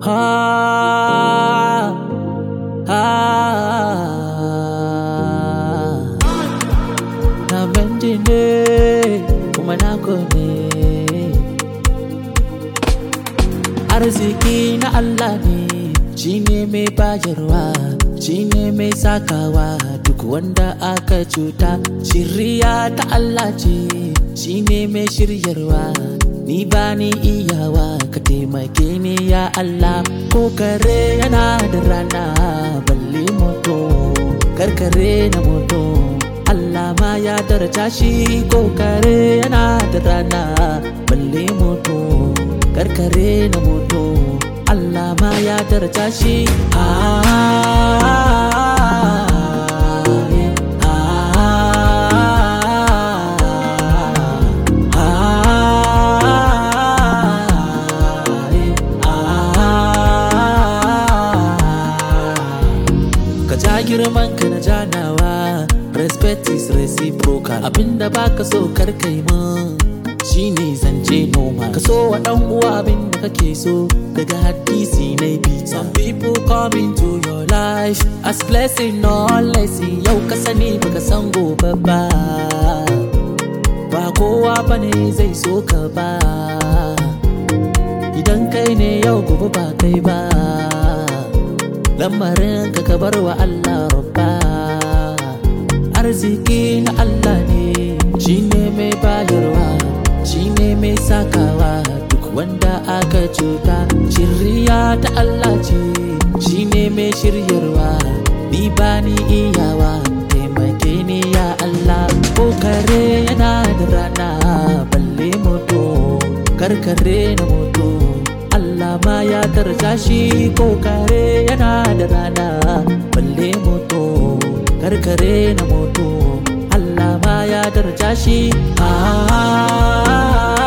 Ah, ah, na benji ne kuma na ne arziki na Allah ne shi ne mai bayarwa shi ne mai sakawa duk wanda aka cuta shirya ta Allah ce shi ne mai shiryarwa ni ba ni iyawa ka taimake ni ya Allah ko kare yana da rana balle moto karkare na moto Allah ma ya daraja shi ko kare yana da rana balle moto karkare na moto Allah ma ya daraja shi ah, ka ja girman ka na janawa respect is reciprocal abinda baka so kar kai mun shine zance noma ka so wa dan uwa abinda kake so daga hadisi na bi some people come into your life as blessing or lesson yau ka sani baka san gobe ba ba kowa bane zai so ka ba idan kai ne yau gobe ba kai ba lamarin ka ka bar wa Allah rabba arziki na Allah ne shi ne mai bayarwa shi ne mai sakawa duk wanda aka cuta shirya ta Allah ce shi ne mai shiryarwa ni ba ni iyawa taimake ni ya Allah ko kare yana da rana balle moto karkare na moto Allah ma ya daraja shi ko kare yana da rana balle moto karkare na moto Allah ma ya daraja shi ah